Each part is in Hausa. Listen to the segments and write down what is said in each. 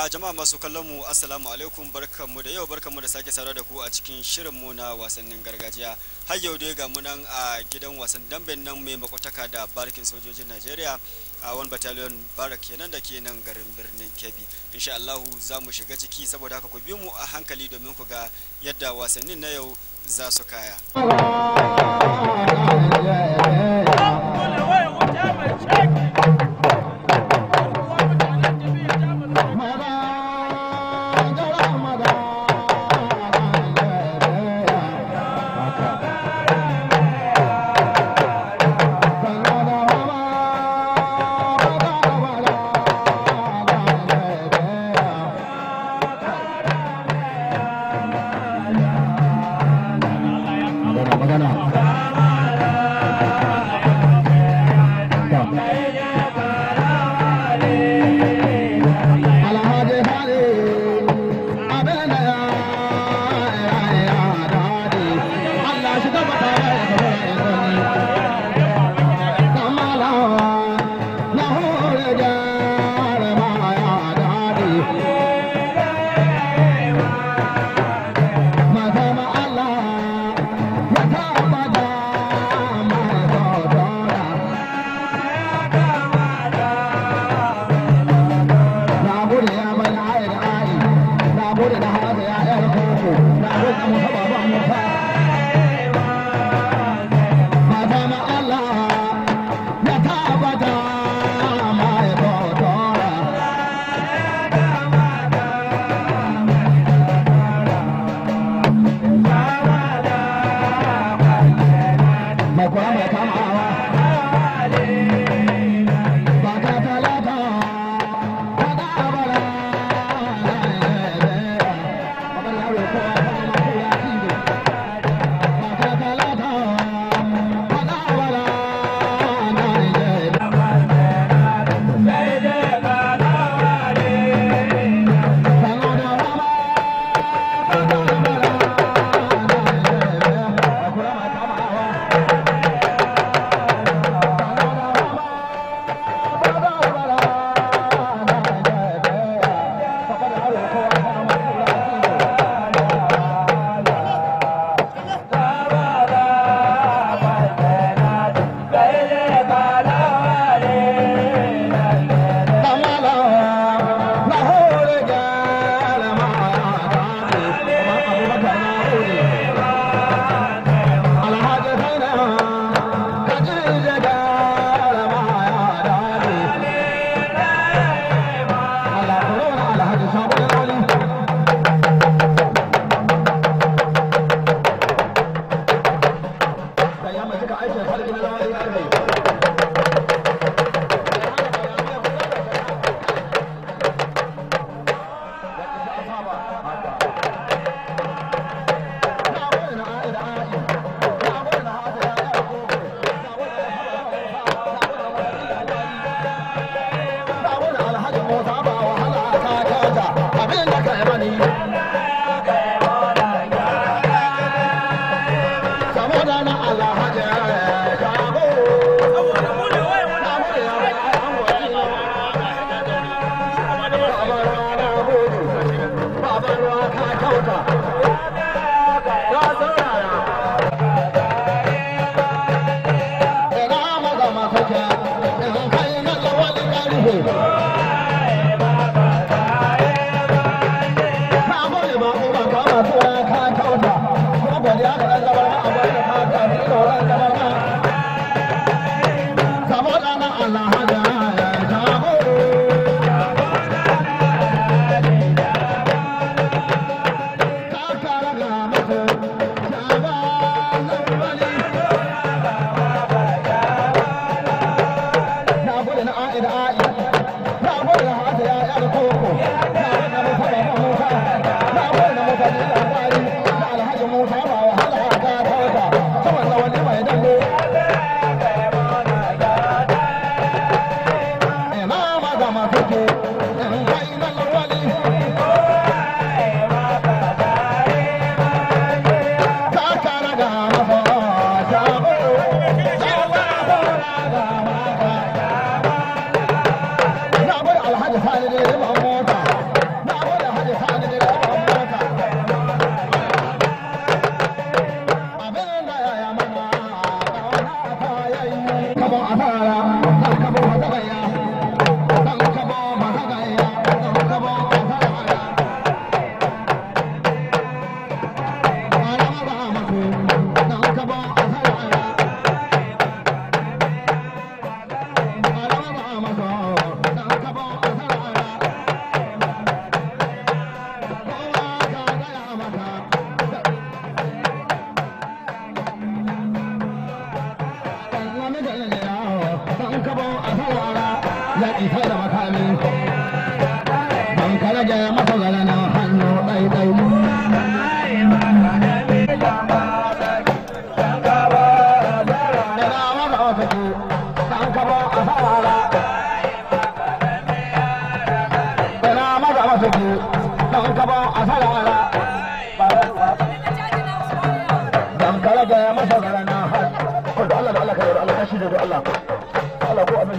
jama'a masu kallon mu assalamu alaikum barkanmu da yau barkanmu da sake saurara da ku a cikin shirin mu na wasannin gargajiya har yau dai ga mu nan a gidan wasan damben nan mai makwataka da barikin sojojin Najeriya a wani battalion barak kenan da ke nan garin birnin Kebbi insha Allah za mu shiga ciki saboda haka ku bi mu a hankali domin ku ga yadda wasannin na yau za su kaya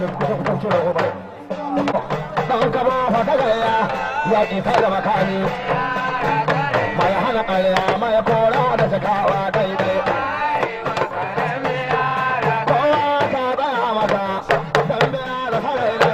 Dan kama fata gaya ya ƙi ta da makani mai hana ƙarya mai kora da sakawa daidai. Kowa ta tsaya mata don biya da sarai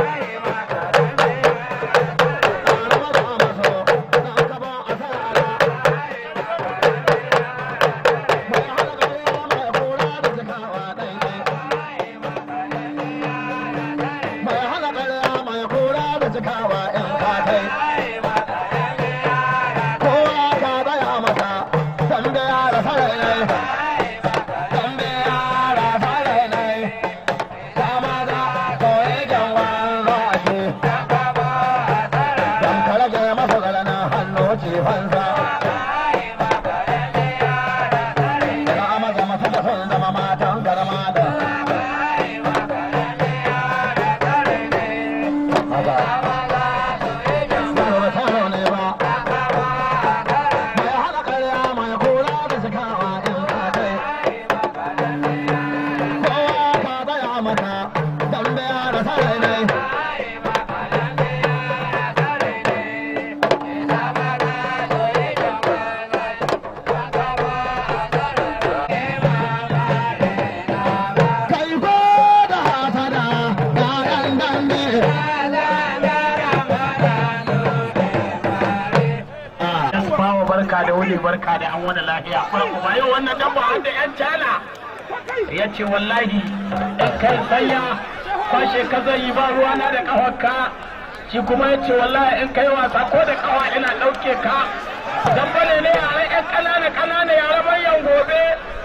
barka da wuni barka da an wani lafiya kuma yau wannan dan ba da yan cana ya ce wallahi in kai sanya kwashe ka zai yi ba ruwa na da kawarka shi kuma ya ce wallahi in kai wasa ko da kawa ina ɗauke ka dan bane ne yare yan ƙanana ƙanana yare manyan gobe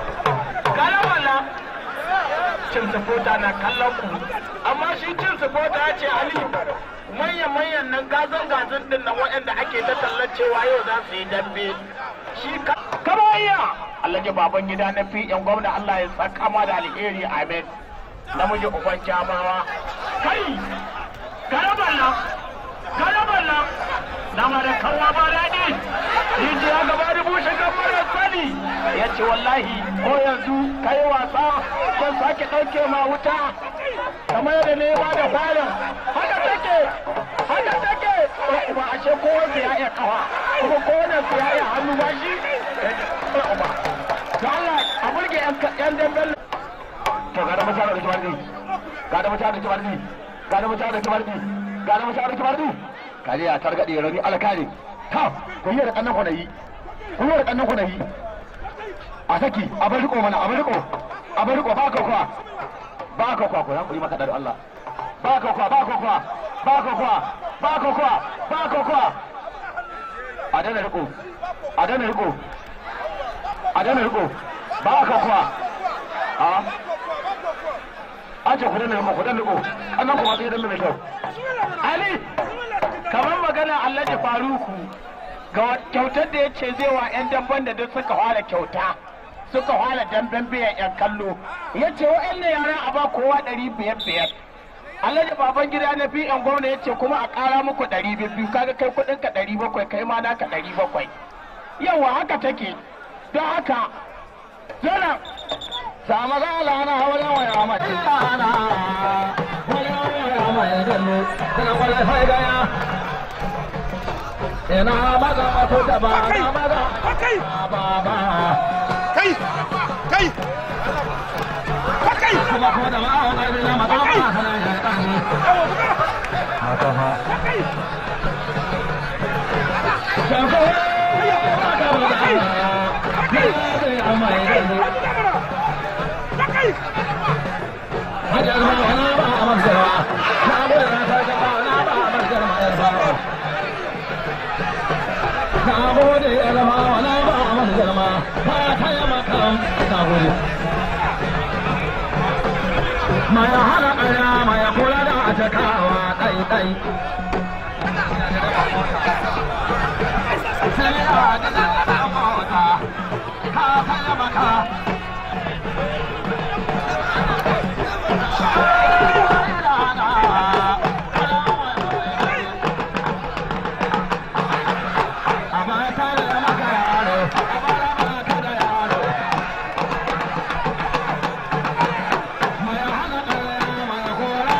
kana wala cin sufota na kallon ku amma shi cin sufota ya ce ali manyan manyan nan gazan gazan din nan waɗanda ake ta tallacewa yau za su yi dambe shi kamariya Allah ji baban gida na fi yan gwamna Allah ya saka ma da alheri amen namiji uban jamawa kai karaban nan karaban nan nama da kawa ba daɗi rijiya gaba da bushe mara sani ya ce wallahi ko yanzu kai wasa zan sake ɗauke ma wuta kamar yadda ne ba da farin haka take haka take ba a ce kowanne ya iya kawa kuma kowanne su ya iya hannu ba shi da Allah a burge yan damben to ga da mutane da kibardi ga da mutane da kibardi ga da mutane da kibardi ga da mutane da kibardi kaje ya targade rani alkali ta ku yi da kannan ku yi ku yi da kannan ku yi a saki a bar riko mana a bar riko a bar riko ba ka kuwa ba ka kuwa ku hankuri maka da Allah ba ka kuwa ba ka kuwa ba ka kuwa ba ka kuwa ba ka kuwa a dana riko a dana riko a dana riko ba ka kuwa a an ce ku dana riko ku dana riko annan kuma sai dan mai kyau ali kamar magana Allah ya faruku ga kyautar da ya ce zai wa 'yan damban da duk suka fara kyauta suka fara damben biyan 'yan kallo ya ce wa'annan yara a ba kowa ɗari biyar biyar alhaji baban gida na fi yan gwamna ya ce kuma a ƙara muku ɗari biyu kaga kai kuɗin ka ɗari bakwai kai ma naka ɗari bakwai yawa haka take don haka zana sama gala na wajen waya mace tsana wajen waya mai dallo kana kwallon sai gaya ina maza masu da ba na maza ba ba kai kai kai kuma ko da ba wani na maza ba kana ya kani haka ha Shanko ya maka maza ya mai dallo Hajar ma wani ba a masarwa, na bude na sarka ba na ba a masar ma yar bawa. Na bude yar ma wani ba a masar ma, ba ta yi makam na bude. Mai hana ƙarya mai kula da a cakawa ɗai-ɗai. Sai a gina da mota, ka ta yi maka. Mai hana ƙarya mai kora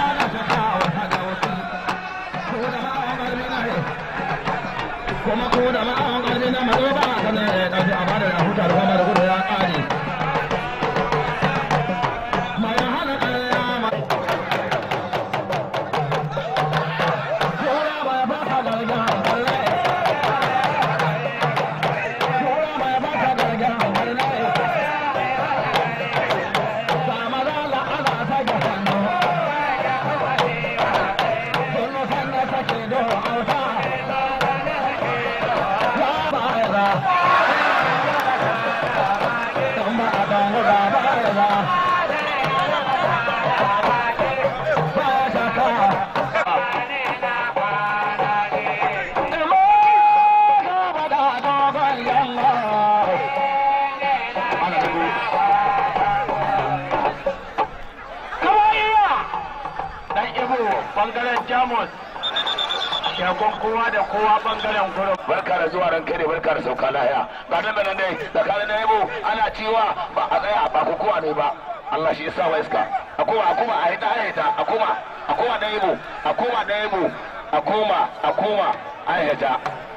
bangaren jamus shagon kowa da kowa bangaren gurin barka da zuwa ran kai ne barka da sauka lahiya ga nan da nan dai tsakanin na yabo ana ciwa ba a tsaya ba ko kowa ne ba Allah shi yasa wa iska a koma a koma a hita a hita a koma a koma da yabo a koma da yabo a koma a koma a hita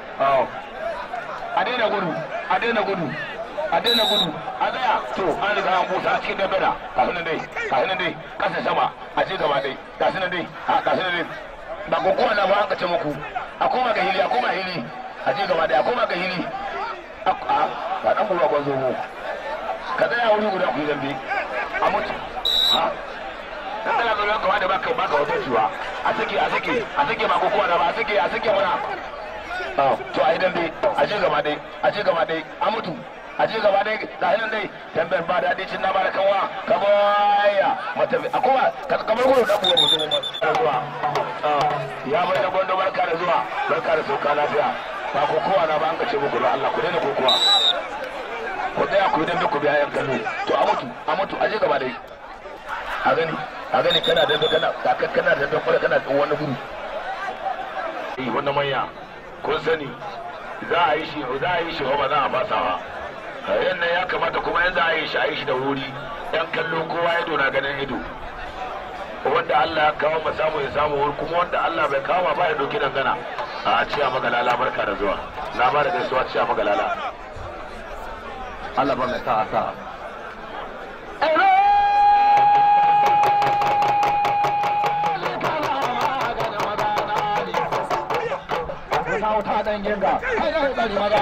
a daina gudu a daina gudu a daina gudu a tsaya to an riga an busa cikin dambara kafin nan dai kafin nan dai kasa sama a ci gaba dai kafin nan dai a kafin nan dai ba ko kowa na ba an kace muku a koma ga hili a koma hili a ci gaba dai a koma ga hili a ba dan buwa gwanzo mu ka tsaya wuri guda ku yi zambe a mutu ha dan kana zo ka wada baka baka wata ciwa a sake a sake a sake ba ko kowa na ba a sake a sake mana to a yi dambe a ci gaba dai a ci gaba dai a mutu a ci gaba dai da hannun dai tambayar ba daɗi cin na ba da kanwa ka baya mata a kuma kamar gudu da buwa mutum da zuwa ya bai da gwando barka da zuwa barka da sauka lafiya ba ko kowa na ba an kace muku da Allah ku daina kokowa ku tsaya ku yi dambe ku biya yan kallo to a mutu a mutu a ci gaba dai a gani a gani kana dambe kana kana dambe kuma kana wani gudu eh wannan manya kun sani za a yi shi za a yi shi ba za a fasa ba yan nan ya kamata kuma yan za a yi shi a yi shi da wuri yan kallo kowa ido na ganin ido wanda Allah ya kawo ma samu ya samu wuri kuma wanda Allah bai kawo ba ya doki dangana a ciya magalala barka da zuwa na ba da gaisuwa ciya magalala Allah ba mai sa'a sa'a wuta dan ginga kai da tsari maza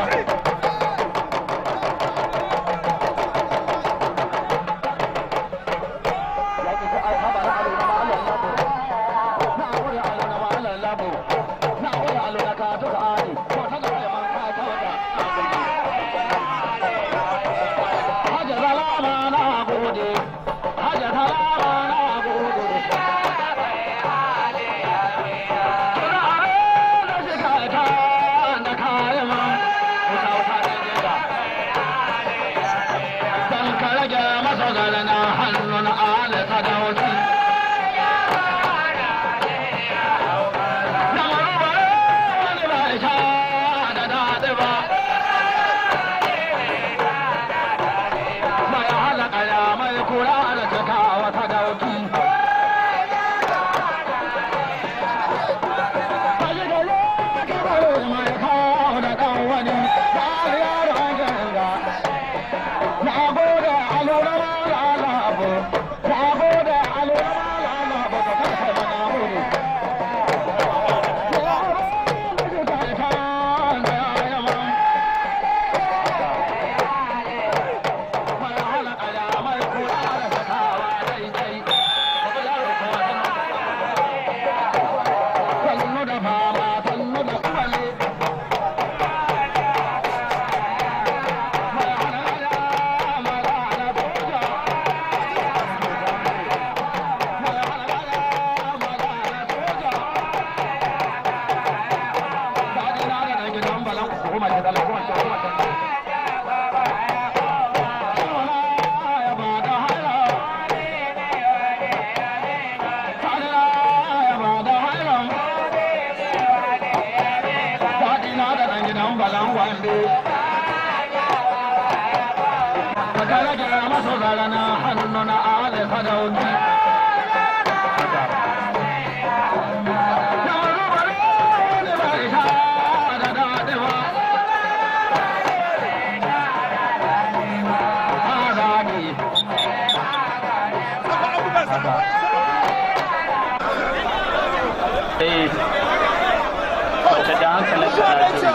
wata da hankalin karatu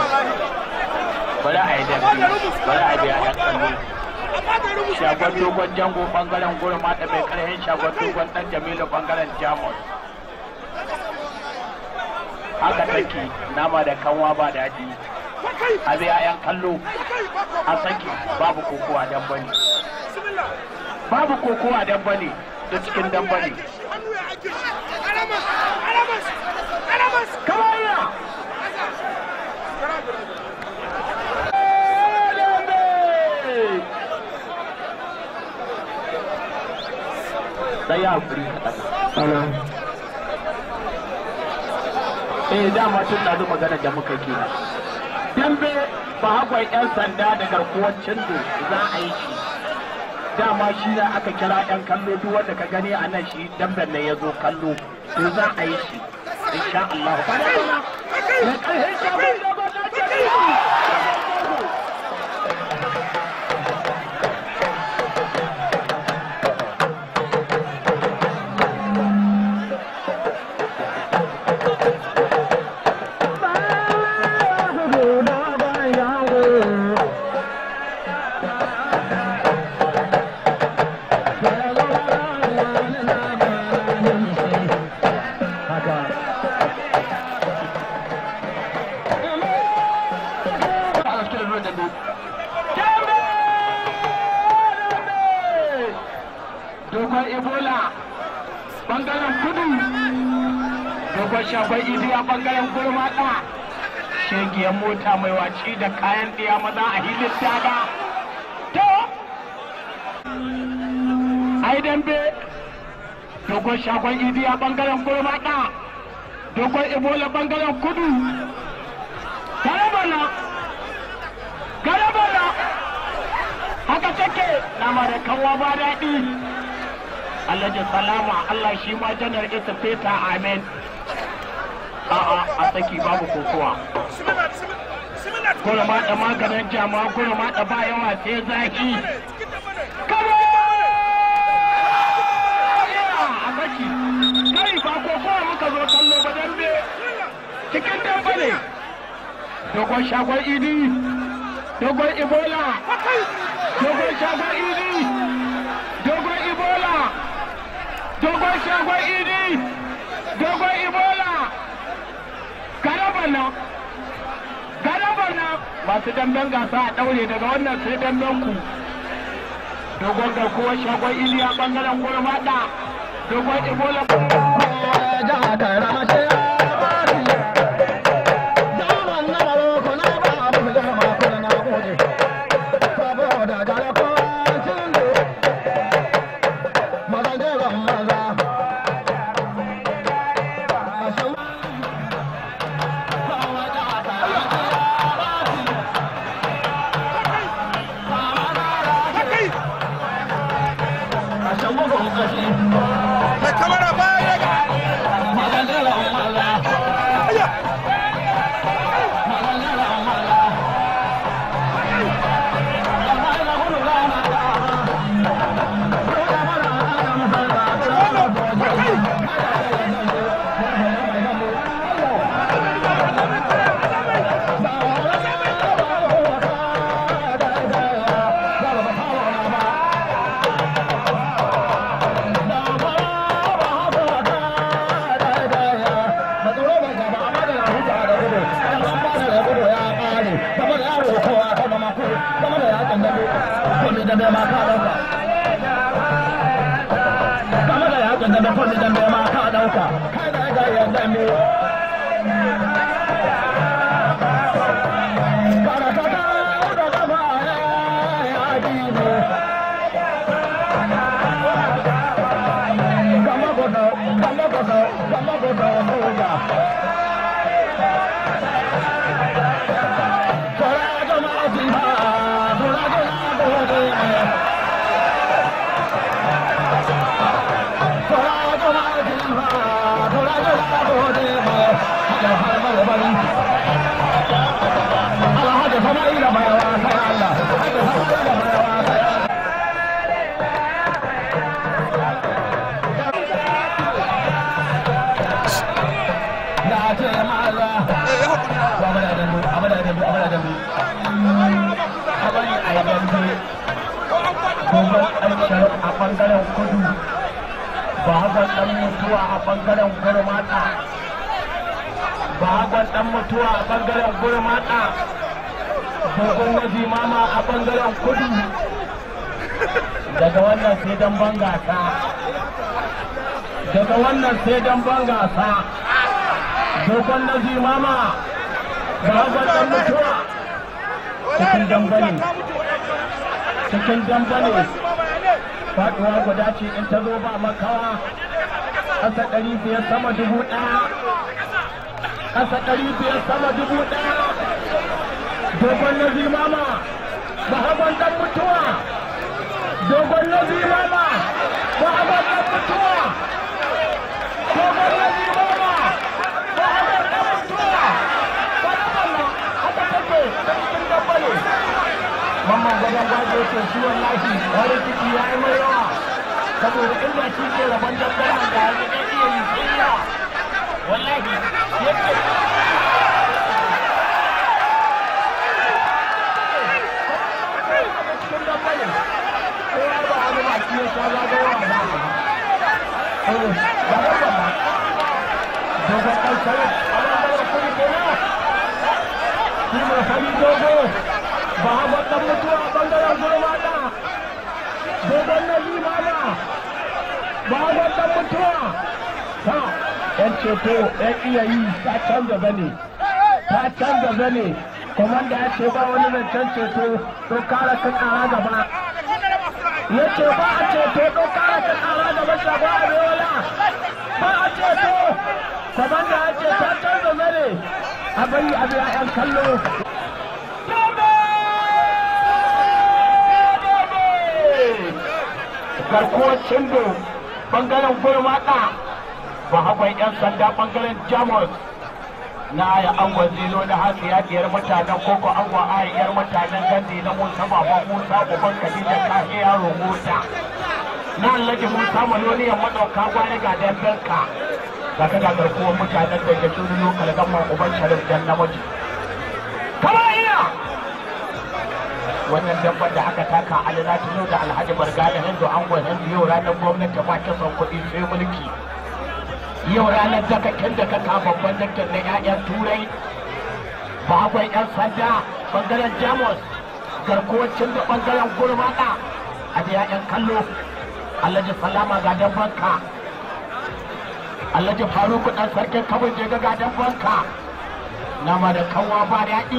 bari a yi dambe bari a biya yan kallo shagon dogon jango bangaren gurma da mai karhin shagon dogon dan jamilu bangaren jamus haka take nama da kanwa ba daɗi a biya yan kallo a saki babu kokowa dan bane babu kokowa dan bane da cikin dan bane kamar sai ya hakuri kaɗan. eh dama tun da magana da muka ke dambe ba hagon yan sanda da garkuwar cindo za a yi shi dama shi ne aka kira yan kallo duk wanda ka gani a nan shi damben ne ya zo kallo to za a yi shi insha Allah ba da ba da ƙarfin shagon dogon na jami'i dogon ebola bangaren kudu dogon shafai idi a bangaren gurmata shegiyar mota mai waci da kayan ɗiya maza a hilin daga to ai dambe dogon shafai idi a bangaren gurmata dogon ebola bangaren kudu garabana garabana haka take nama da kanwa ba daɗi Alhaji salama Allah shi ma janar ita feta amen a'a a saki babu kokowa gurma da maganin jama gurma da ba yawa sai zaki kare a saki kai ba kokowa muka zo kallo ba dambe cikin dambe ne dogon shagon idi dogon ibola dogon shagon idi dogon ibola dogon shagon idi dogon ibola garabana garabana masu damben gasa a daure daga wannan sai damben ku dogon garkuwar shagon idi a bangaren gurmada dogon ibola Mai kamara baya ga a bangaren kudu bahagon dan mutuwa a bangaren gurmata bahagon dan mutuwa a bangaren gurmata dogon waje mama a bangaren kudu daga wannan sai dan bangasa daga wannan sai dan bangasa dogon nazi mama bahagon dan mutuwa cikin dambane cikin dambane faɗuwa guda ce in ta zo ba makawa ƙasa ɗari biyar sama dubu ɗaya ƙasa ɗari biyar sama dubu ɗaya dogon na zimama bahagon ɗan mutuwa dogon na zimama bahagon ɗan mutuwa dogon na zimama bahagon ɗan mutuwa wani wannan haka take ta cikin dabbale mamman gadon gwaje ce shi wallahi wani ciki ya yi mai yawa saboda inda shi ke rabon dabbar nan da yanzu ɗan iya yi sai yawa wallahi yake cikin dabbale ko ya ba wani baki ya sha zagawa ba za ka ba. Eh, ba da ba. Dogon ɗan sarar, a ɓangaren kudu kenan. Shi mai fari dogo, ba haɓar ɗan mutuwa a ɓangaren gurmata. Dogon na limana, ba haɓar ɗan mutuwa. Ta, ‘yan ceto, ‘yan iya yi, ta canza zane. Ta canza zane. Komanda ya ce ba wani zancen ceto, to kara ka ƙara gaba. Ya ce ba a ceto, to kara ka ƙara gaba shagwa a Beola. Ba a ceto. Komanda ya ce ta canza zane. A bari a biya ‘yan kallo. garkuwar cindo bangaren gurmata ba haɓar 'yan sanda bangaren jamus na ya angon zilo na hasi ya diyar mutanen koko angon ayar mutanen gandi na musa baban musa uban kadija kahe yaro mota na alhaji musa maloniyan madauka gwani ga dambenka ga ka ga garkuwar mutanen da ke tuni lokal gamman uban sharif dan namiji kama iya wannan dabbar da aka taka alina tuno da alhaji barga da hindu angon hindu yau ranar gwamnati ba ta son kuɗi sai mulki yau ranar dakakin da ka kafa babban daktar na 'ya'yan turai ba akwai 'yan sanda bangaren jamus garkuwacin da bangaren gurmada a da 'ya'yan kallo alhaji salama ga dabbanka alhaji faruku dan sarkin kabin je ga dabbanka nama da kanwa ba daɗi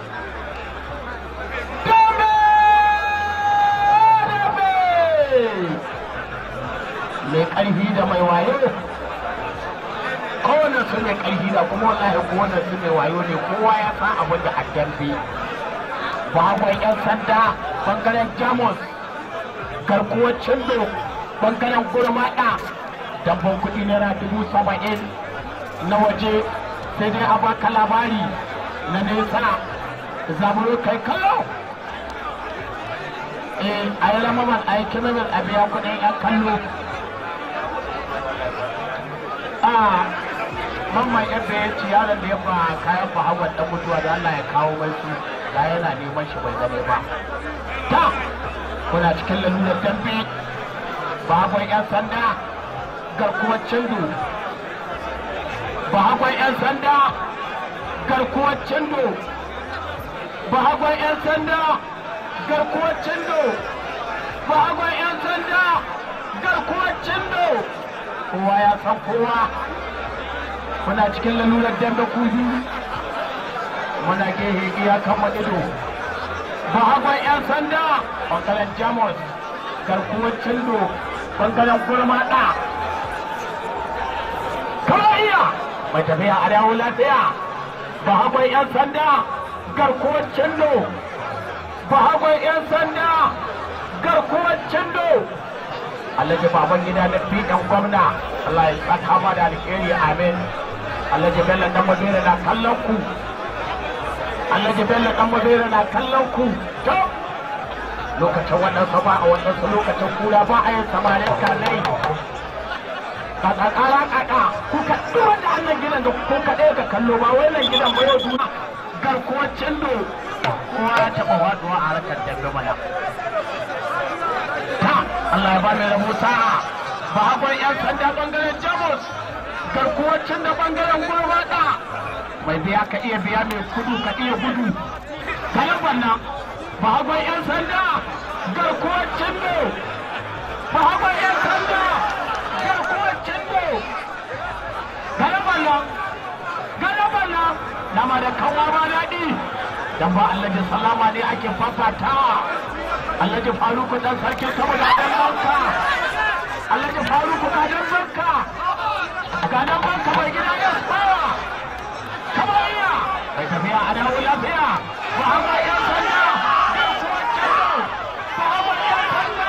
mai ƙarfi da mai wayo kowane su mai ƙarfi da kuma wallahi kowane su mai wayo ne kowa ya san abin da addambe bagon yan sanda bangaren jamus garkuwar cindo bangaren gurmaɗa dabban kuɗi naira dubu saba'in na waje sai dai a baka labari na nesa zaburo kai kallo eh a yi ramaman a yi kimimin a biya kuɗin yan kallo a mamman yadda ya ci yaron da ya fa kayan bahawar dan mutuwa da Allah ya kawo mai su da yana neman shi bai gane ba ta kuna cikin lalurar dambe bahagwan yan sanda garkuwar cindo bahagwan yan sanda garkuwar cindo bahagwan yan sanda garkuwar cindo bahagwan yan sanda garkuwar cindo kowa ya san kowa muna cikin lalurar dambe kuzi muna gehe iya kama ido ba hagon 'yan sanda bangaren jamus garkuwar cindo bangaren gurmaɗa kawai iya mai tafiya a dawo lafiya ba hagon 'yan sanda garkuwar cindo ba hagon 'yan sanda garkuwar cindo alhaji baban gida na fiɗan gwamna Allah ya saka ma da alheri amin alhaji bello dan madina na kallon ku alhaji bello dan madina na kallon ku to lokacin wannan ba a wannan su lokacin kura ba a yin samarin kanai kaka kara kaka ku ka duk wanda annan gidan da ku ka ɗaya ka kallo ba wannan gidan ba yau duna garkuwar cindo kowa ya taɓa waduwa a harkar dambe mana Allah ya ba mai rabo sa'a ba akwai 'yan sanda bangaren jamus garkuwacin da bangaren gurbaɗa mai biya ka iya biya mai kudu ka iya gudu kayan wannan ba akwai 'yan sanda garkuwacin da ba akwai 'yan sanda garkuwacin da kayan wannan kayan wannan nama da kawo ba daɗi dan ba Allah da salama ne ake fafatawa Alhaji Faruku dan sarkin kama da dan banka. Alhaji Faruku ga dan banka. Ga dan banka mai gida ya tsawa. Muhammad yan sanda garkuwar cindo Muhammad yan sanda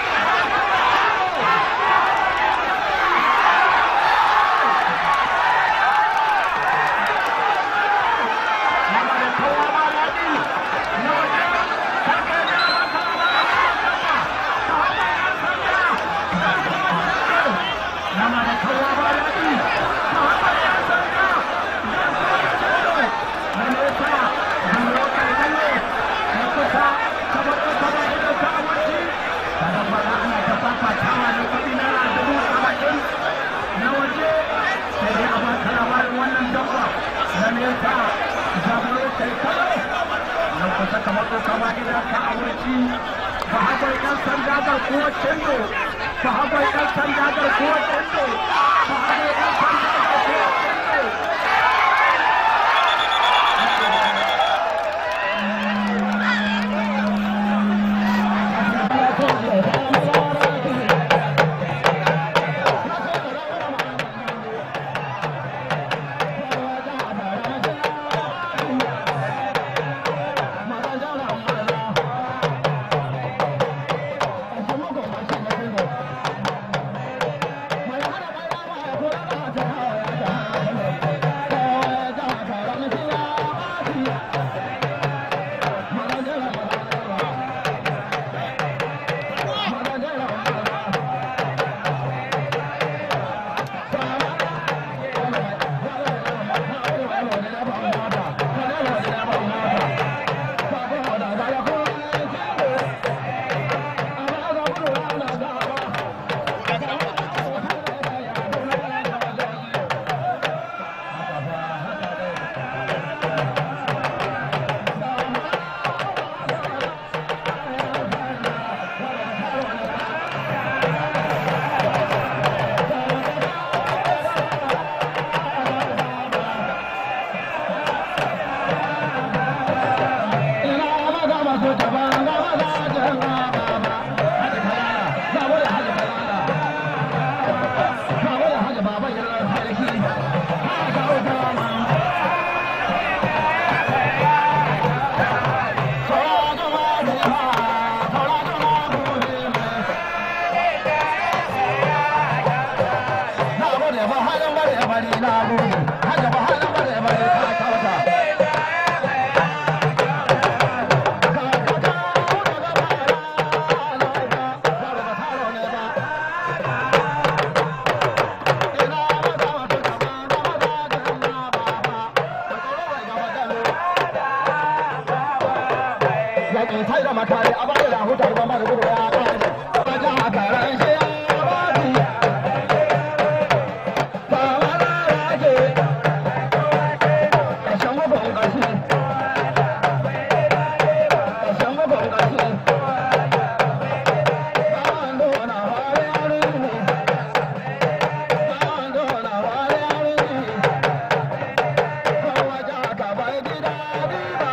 Nama da kowa ba daɗi na waje karkar da maka ba Muhammad yan sanda Nama da kowa ba daɗi Muhammad yan sanda garkuwar cindo na nesa duro kai lalle na kusa kamar da kaba da ka amince kada fara ana ta fafatawa na kuɗi na dubu saba'in na waje sai dai a baka labarin wannan dabba na nesa zaburo kai kalo na kusa kamar da kaba da ka amince ba haɓar ƴan sanda garkuwar cindo ba haɓar ƴan sanda garkuwar cindo ba haɓar ƴan sanda garkuwar cindo yaƙi sai da makari a bada da hutar ba mara gudu ya ƙare wajen a karan shi ya bati ba wala rage ƙarshen bugun ƙarshe ƙarshen bugun ƙarshe bawan dona wari yari ne bawan dona wari yari ne kowa jaka bai gida riba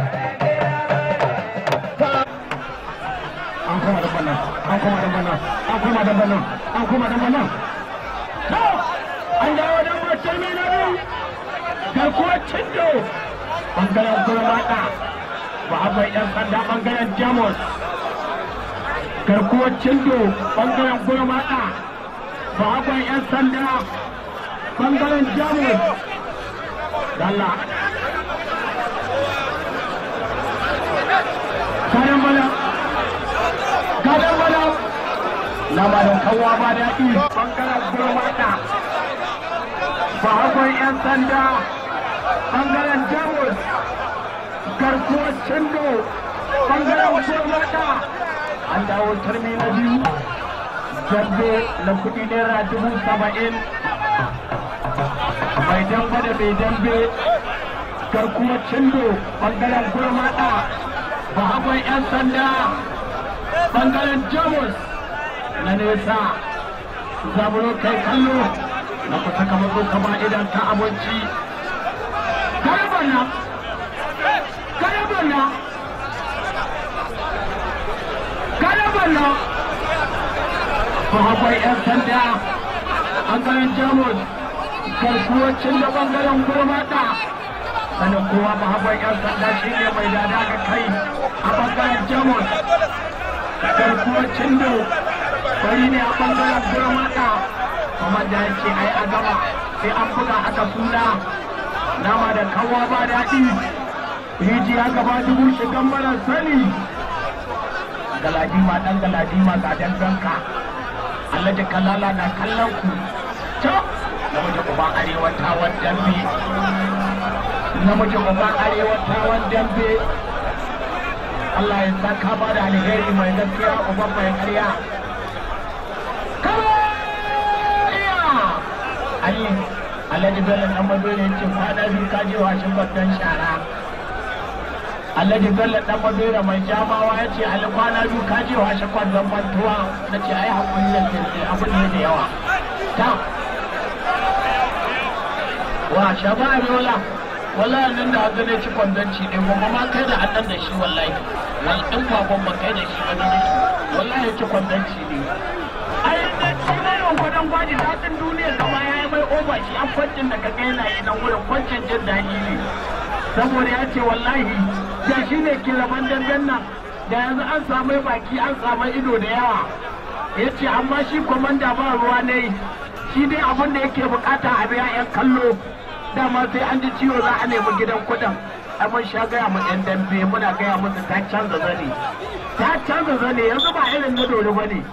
an koma da bana an koma da bana an koma da bana an koma da bana to an dawo da mutum ne na biyu garkuwar cindo bangaren gurmata ba akwai yan sanda bangaren jamus garkuwar cindo bangaren gurmata ba akwai yan sanda bangaren jamus dalla kayan bala gadon bala lamarin kawo ba daɗi bangaren gurmata ba akwai 'yan sanda bangaren jamus garkuwar cindo bangaren gurmata an dawo turmi na biyu dambe na kuɗi naira dubu saba'in mai dambe da mai dambe garkuwar cindo bangaren gurmata ba akwai 'yan sanda bangaren jamus na nesa zaburo kai kallo na kusa kamar zo kama idan ta abinci garabana garabana garabana ba akwai 'yan sanda bangaren jamus garkuwacin da bangaren gurmata sanin kowa mahabban yan sanda shi ne mai dada ga kai a bangaren jamus da garkuwar cindo bari ne a bangaren gurmata kuma da ya ce ai a gaba sai an buga aka suna nama da kawa ba daɗi rijiya gaba dubu shigan mara sani galadima ɗan galadima ga danganka alhaji kalala na kallon ku can namiji uban arewa tawan dambe namiji uban arewa tawan dambe Allah ya saka ba da alheri mai gaskiya uban mai karya Ali Alhaji Bello dan Madore ya ce kwana biyu ka je washin babban shara Alhaji Bello dan Madore mai jamawa ya ce Ali kwana biyu ka je washin kwallon bantuwa na ce ai hakuri da ke abin ne da yawa ta wa shaba yola wallahi nan da haka ne ci kwandanci ne kuma ma kai da annan da shi wallahi wal in kwakwan ba kai da shi ba ne wallahi ci kwandanci ne ai da shi ne yon gwadon gwaji daɗin duniya gaba ya yi mai oba shi an kwancin da ka kai na yi nan wurin kwancin jin daɗi ne saboda ya ce wallahi da shi ne ke raban dangan nan da yanzu an samu baki an samu ido da yawa ya ce amma shi kwamanda ba ruwa ne shi dai abin da yake bukata a biya 'yan kallo dama sai an ji ciwo za a nemi gidan kudin a mun sha gaya mu yan dambe muna gaya musu ta canza zane ta canza zane yanzu ba irin na dole ba ne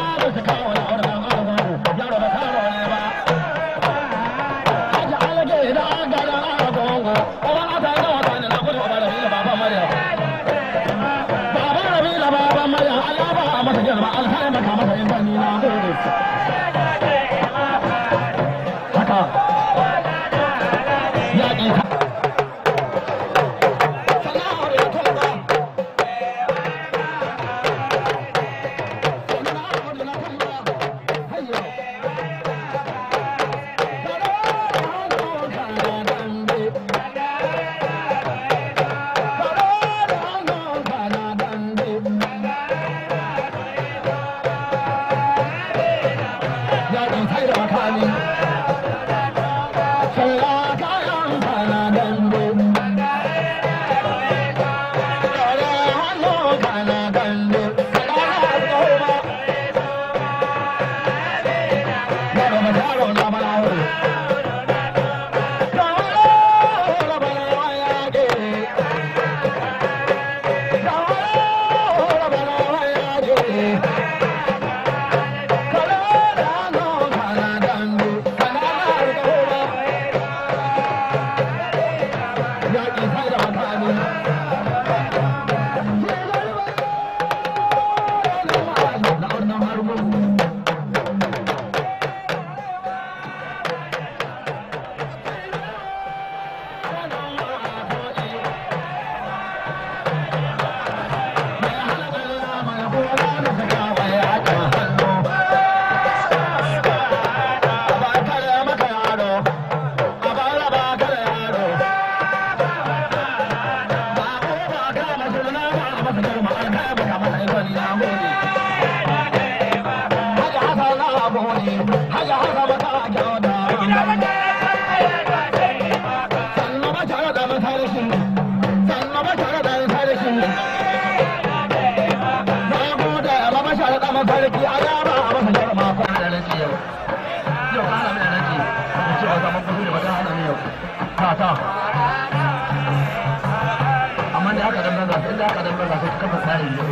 amma da aka dan baza sai da aka dan baza sai kafa tsari ne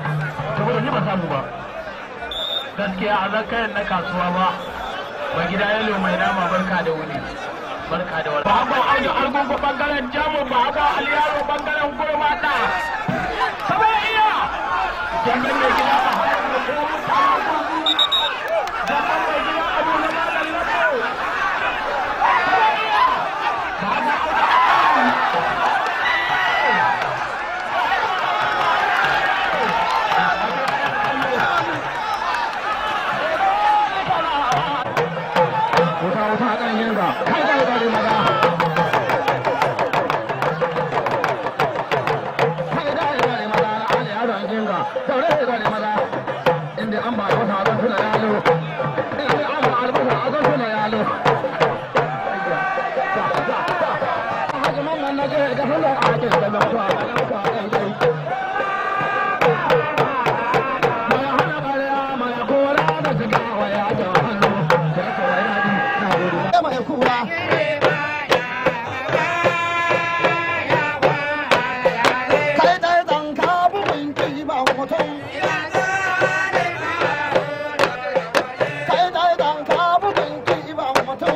saboda ni ba samu ba gaskiya a zan kayan na kasuwa ba ba gida yalo mai nama barka da wuni barka da wani ba ba audu argungu bangaren jamus ba ba aliyaro bangaren gurmata saba iya jami'in mai gida ba jami'in mai gida abu na malam lako wuta wuta kan yin ga kai kai kai maza kai kai kai maza na ali ya ran yin ga daure kai maza inda an ba wata zan tuna yalo inda an ba albasa zan tuna yalo Haji mamman na mutum. Kai dai dan ka bugun kiban mutum.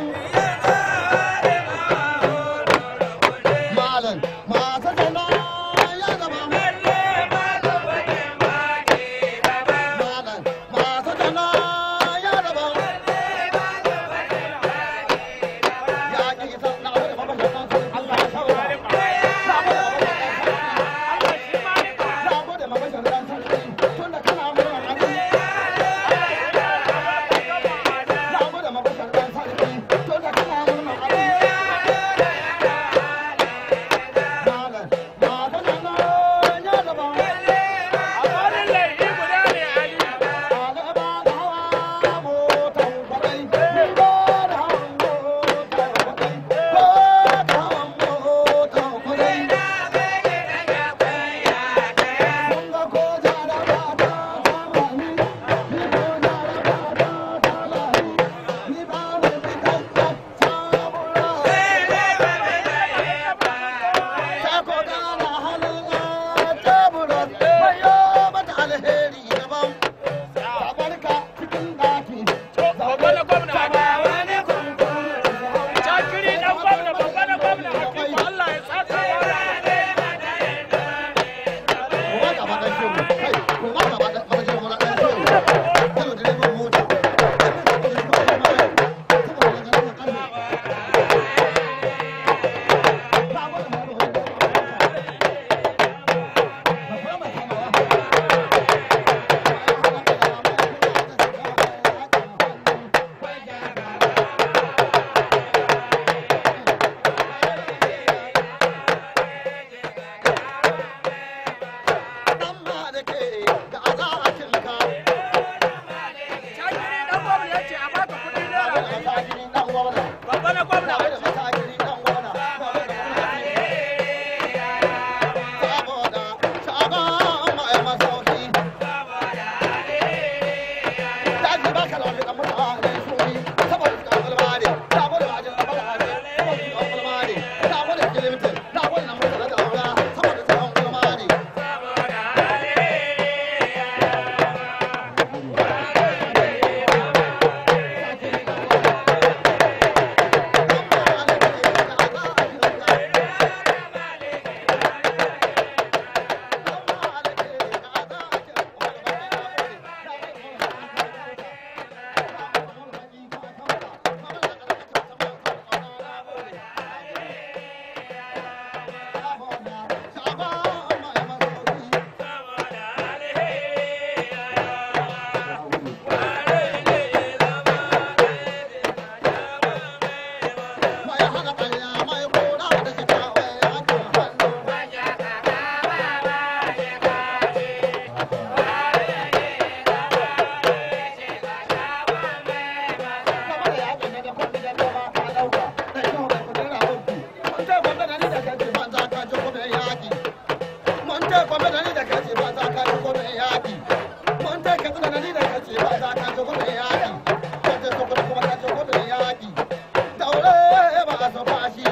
Malam masu zana ya zama Malam masu zana ya zama Ya ƙi isa na abu da mabashin Allah ya saurara. Na gode mabashin ran sarki tun da kana murna abin. Na gode mabashin ran sarki tun da kana murna abin. Malam masu zana ya zama Alheri daban Tabarka cikin ɗaki. Babban gwamna Jakiri dan gwamna babban gwamna Hakimu Allah ya saka Kuma gaba ɗan shehu. Kai, kuma gaba ɗan ɗan shehu na ɗan shehu. Yau direban mota. Dan malike da azakinka. Jakiri dan gwamna yace a baka kuɗi naira ɗari. Masajini ɗan gwamna. Babban gwamna Da masajini ɗan gwamna. Saboda sabon mai masauki. Daji ba ka da wani ɗan mutane suni. Saboda su ɗan gulma ne. Saboda ba a jin ɗan mutane. Saboda su ɗan gulma ne. Saboda kilimtin. Saboda na mutane da aura. Saboda su ɗan gulma ne. Daure ba a so fashi.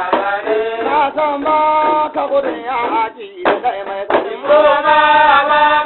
ka gudun ya haji da mai kudi.